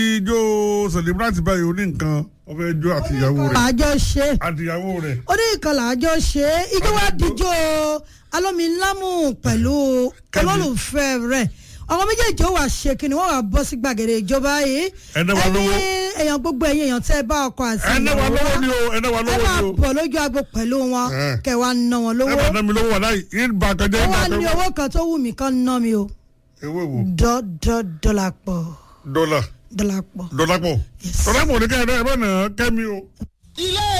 ijó celebrant báyìí ó ní nǹkan ó fẹ́ jó àtìyàwó rẹ̀ àjọ ṣe àtìyàwó rẹ̀ orí ìkànnì àjọ ṣe ijó wa dijó alómilámù pẹ̀lú Kẹ́mi. olólùfẹ́ rẹ̀ ọmọ méjèèjì ó wà ṣe kí ni wọ́n wà bọ́ sí gbàgede ìjọba yìí Ẹni wa lówó. èèyàn gbogbo ẹ̀yìn èèyàn tẹ́ ẹ bá ọkọ àti ẹnẹ wa lọ́wọ́ ni o ẹnẹ wa ẹ lọ́wọ́ máa ni o bọ̀ lójú agbo pẹ̀lú wọn Eh. kẹ́ wàá ná wọn ẹ lówó bá ná mi lówó wà láyé yín bá kan jẹ́ ó yín wà bá ní kan owó kan tó wù mí kán ná mi o ewé wo dọ́ dọ́ dọ́là pọ̀ dọ́là dọ́là pọ̀ dọ́là pọ̀ Yes. dọ́là pọ̀ ní kẹ́ ẹ bá nà kẹ́mi o. ilé